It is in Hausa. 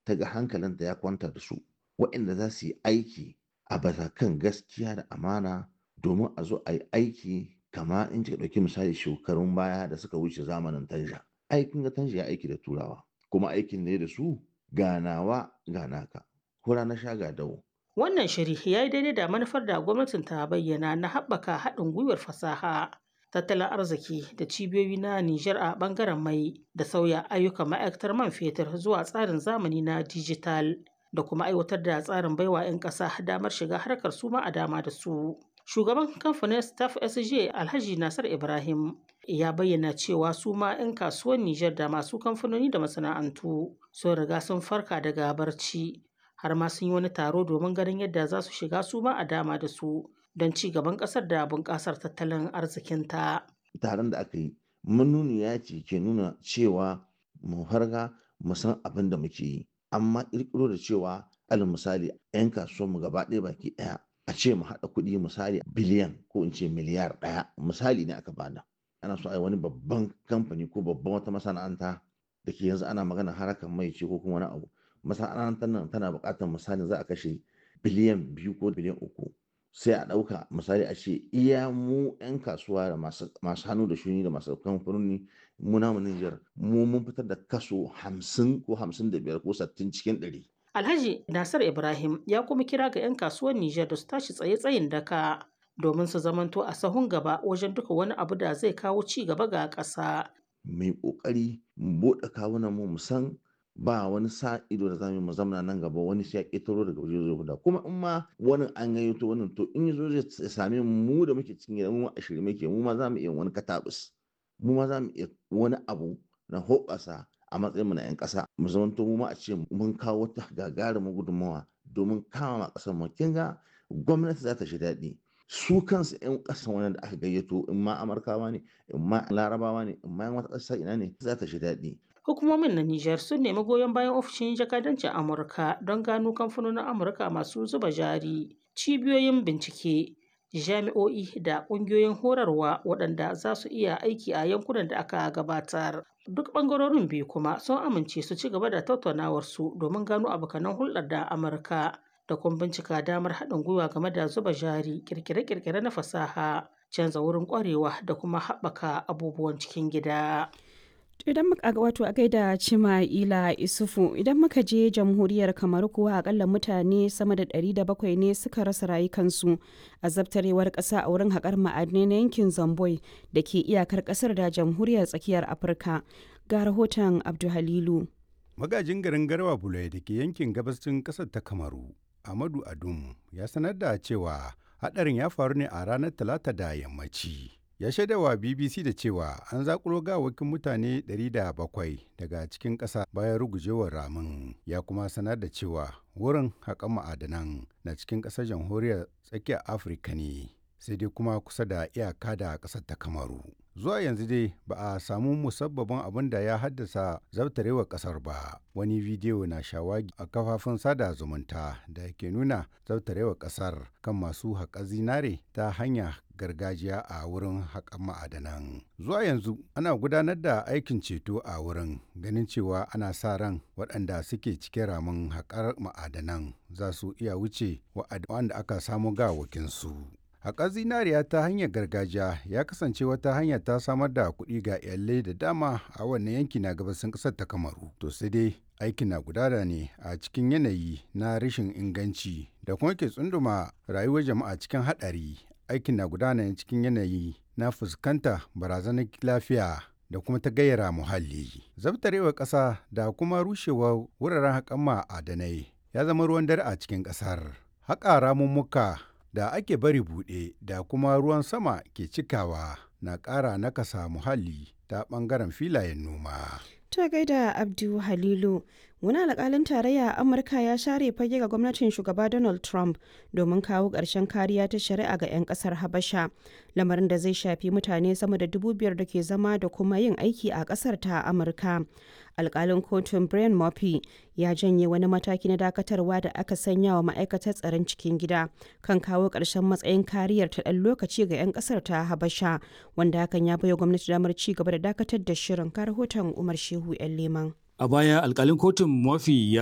ta ga hankalinta ya kwanta da su waɗanda za su yi aiki a bisa kan gaskiya da amana domin a zo a yi aiki kama in kika ɗauki misali shekarun baya da suka wuce zamanin tanja aikin ga tanja ya aiki da turawa kuma aikin ne da su ganawa ganaka hura na sha ga dawo Wannan shiri ya yi daidai da manufar da gwamnatin ta bayyana na haɓaka haɗin gwiwar fasaha, tattalin arziki da cibiyoyi na Nijar a ɓangaren mai da sauya ayyukan ma'aikatar man fetur zuwa tsarin zamani na dijital da kuma aiwatar da tsarin baiwa 'yan ƙasa damar shiga harkar su ma a dama da su. Shugaban kamfanin Staff SJ Alhaji Nasar Ibrahim ya bayyana cewa su ma 'yan kasuwar Nijar da masu kamfanoni da masana'antu sun riga sun farka daga barci har ma sun yi wani taro domin ganin yadda za su shiga su ma a dama da su don ci gaban ƙasar da bunƙasar tattalin arzikinta. taron da aka yi manuniya ce ke nuna cewa mu farga mu san abin da muke yi amma ƙirƙiro da cewa alal misali 'yan kasuwanmu gaba ɗaya baki ɗaya a ce mu haɗa kuɗi misali biliyan ko in ce miliyar ɗaya misali ne aka bada ana so a yi wani babban kamfani ko babban wata masana'anta da ke yanzu ana magana harakan mai ce ko kuma wani abu masana'antar nan tana buƙatar misali za a kashe biliyan biyu ko biliyan uku sai a ɗauka misali a ce iya mu 'yan kasuwa da masu hannu da shuni da masu kamfanoni mu namu Nijar mu mun fitar da kaso hamsin ko hamsin da biyar ko sittin cikin ɗari. Alhaji Nasir Ibrahim ya kuma kira ga 'yan kasuwar Nijar da su tashi tsaye-tsayin daka domin su zamanto a sahun gaba wajen duka wani abu da zai kawo ci gaba ga ƙasa. Mai ƙoƙari mu buɗe kawunan mu mu san ba wani sa ido da zamu mu zamana nan gaba wani sai ya ƙetaro daga waje zai huda kuma in ma wani an gayyato wannan to in yazo zai same mu da muke cikin gida mu a shirye muke mu ma za mu iya wani katabus mu ma za mu iya wani abu na hoɓasa a matsayin mu na 'yan ƙasa mu zamanto mu ma a ce mun kawo wata gagarumin gudunmawa domin kama ma ƙasar mu kin ga gwamnati za ta shi daɗi su kansu 'yan ƙasan wani da aka gayyato in ma amurkawa ne in ma larabawa ne in ma yan wata ƙasa ina ne za ta shi daɗi Hukumomin na Nijar sun nemi goyon bayan ofishin jakadancin Amurka don gano kamfanonin Amurka masu zuba jari, cibiyoyin bincike, jami'o'i da ƙungiyoyin horarwa waɗanda za su iya aiki a yankunan da aka gabatar. Duk ɓangarorin biyu kuma sun amince su ci gaba da tattaunawarsu domin gano abokanan hulɗar da Amurka da kuma bincika damar haɗin gwiwa game da zuba jari, ƙirƙire-ƙirƙire na fasaha, canza wurin ƙwarewa da kuma haɓaka abubuwan cikin gida. idan muka wato a gaida cima'ila isufu idan muka je jamhuriyar kamar kuwa akalla mutane sama da 700 ne suka rasa rayukansu a zabtarewar ƙasa a wurin haƙar ma'adinai na yankin zamboi da ke iyakar ƙasar da jamhuriyar tsakiyar afirka ga rahoton abduhalilu magajin garin garwa bulai da ke yankin gabashin ƙasar ta kamaru amadu adum ya sanar da cewa haɗarin ya faru ne a ranar talata da yammaci ya shaidawa bbc da cewa an zakulo gawakin mutane 700 daga cikin ƙasa bayan rugujewar ramin ya kuma sanar da cewa wurin haƙan ma'adanan na cikin ƙasar jamhuriyar tsakiyar afirka ne sai dai kuma kusa da iyaka da ƙasar ta kamaru zuwa yanzu dai ba a samu musabbabin abin da ya haddasa zabtarewar ƙasar ba wani bidiyo na shawagi a kafafun sada zumunta da ke nuna zabtarewar ƙasar kan masu haƙa zinare ta hanya gargajiya a wurin haƙan ma'adanan. Zuwa yanzu ana gudanar da aikin ceto a wurin ganin cewa ana sa ran waɗanda suke cike ramin haƙar ma'adanan za su iya wuce wa'anda aka samu gawakinsu. Haƙar zinariya ta hanyar gargajiya ya kasance wata hanya ta samar da kuɗi ga iyalai da dama a wannan yanki na gabasin ƙasar ta Kamaru. To sai dai aikin na gudana ne a cikin yanayi na rashin inganci da kuma ke tsunduma rayuwar jama'a cikin haɗari aikin na gudana cikin yanayi na fuskanta barazanar lafiya da kuma ta gayyara muhalli. Zabtarewar ƙasa da kuma rushewar wuraren haƙan ma'adanai ya zama ruwan dare a cikin ƙasar. Haƙa ramummuka da ake bari buɗe da kuma ruwan sama ke cikawa na ƙara nakasa muhalli ta ɓangaren filayen noma. ta gaida abdu halilu wani alkalin tarayya a amurka ya share fage ga gwamnatin shugaba donald trump domin kawo ƙarshen kariya ta shari'a ga 'yan ƙasar habasha lamarin da zai shafi mutane sama da dubu biyar da ke zama da kuma yin aiki a ƙasar ta amurka alkalin kotun brian murphy ya janye wani mataki na dakatarwa da aka sanya wa ma'aikatar tsaron cikin gida kan kawo ƙarshen matsayin kariyar ta ɗan lokaci ga 'yan ƙasar ta habasha wanda hakan ya baiwa gwamnati damar ci gaba da dakatar da shirin ka rahoton umar shehu 'yan leman A baya alkalin kotun Murphy ya